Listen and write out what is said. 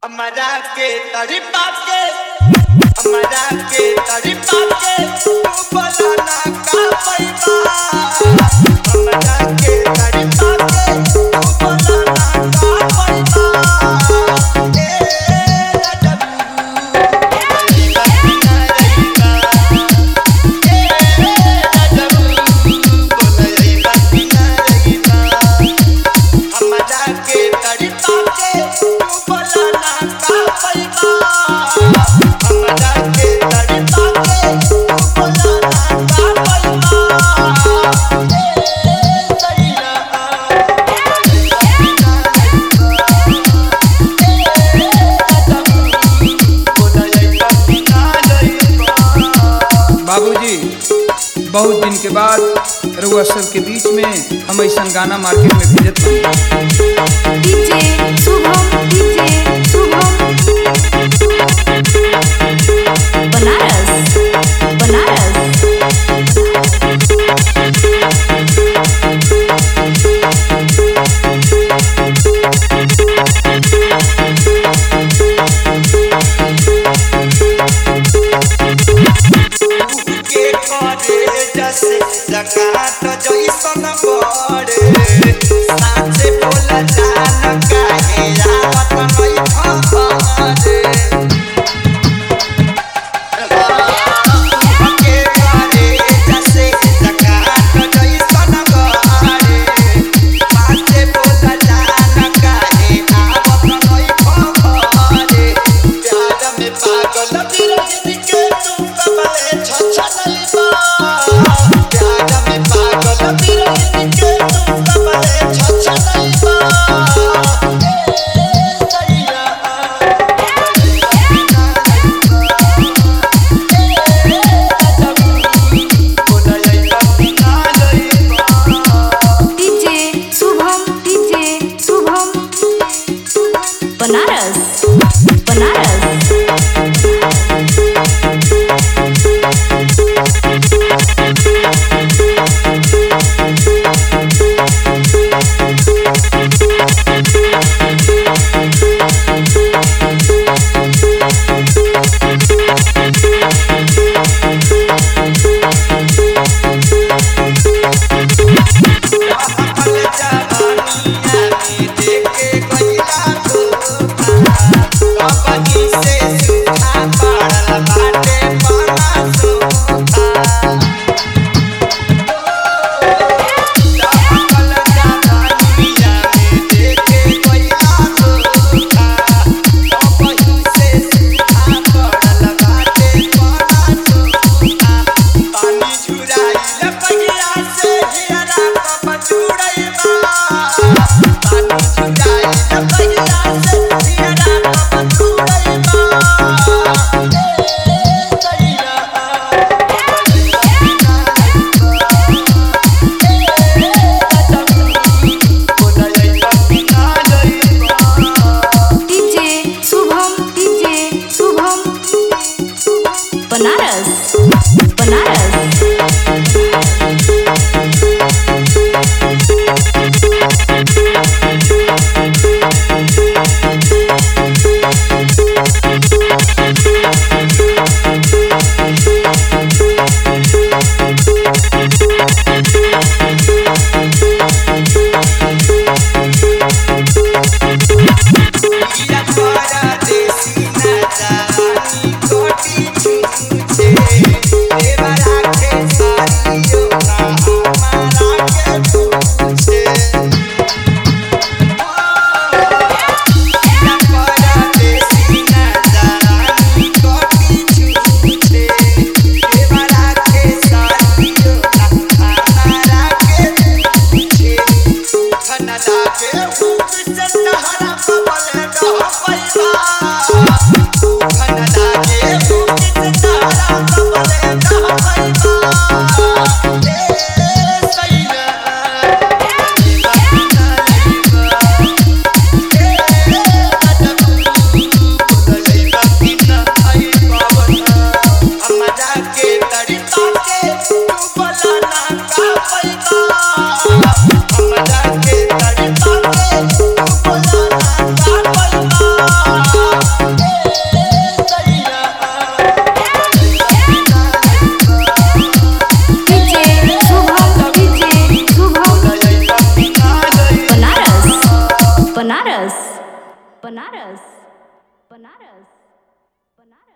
हमरा के तड़पा के हमरा के तड़पा के तू बोला ना का पैबा हमरा के तड़पा के तू बोला ना का पैबा ए रजबू रहीबा कि ना रहीबा ए रजबू बोला रहीबा कि ना रहीबा हमरा के तड़पा के तू बोला ना का पैबा हमरा के तड़पा के तू बोला ना का पैबा ए सैया बाबूजी बहुत दिन के बाद रउआ सब के बीच में हम ऐसा गाना मार्केट में भेजत बानी डीजे शुभम डीजे शुभम बनारस बनारस के करे जसे जकात जैसन बड़े साचे बोला जान काहे आवत नहीं खबरे के करे जसे जकात जैसन बड़े साचे बोला जान काहे आवत नहीं खबरे प्यार में पागल बिरही के तू कमले छछनई बा प्यार में पागल बिरही के तू कमले छछनई बा ए सैया डीजे शुभम डीजे शुभम बनारस बनारस जवानिया में देखे गईला धोखा बनारस बनारस बनारस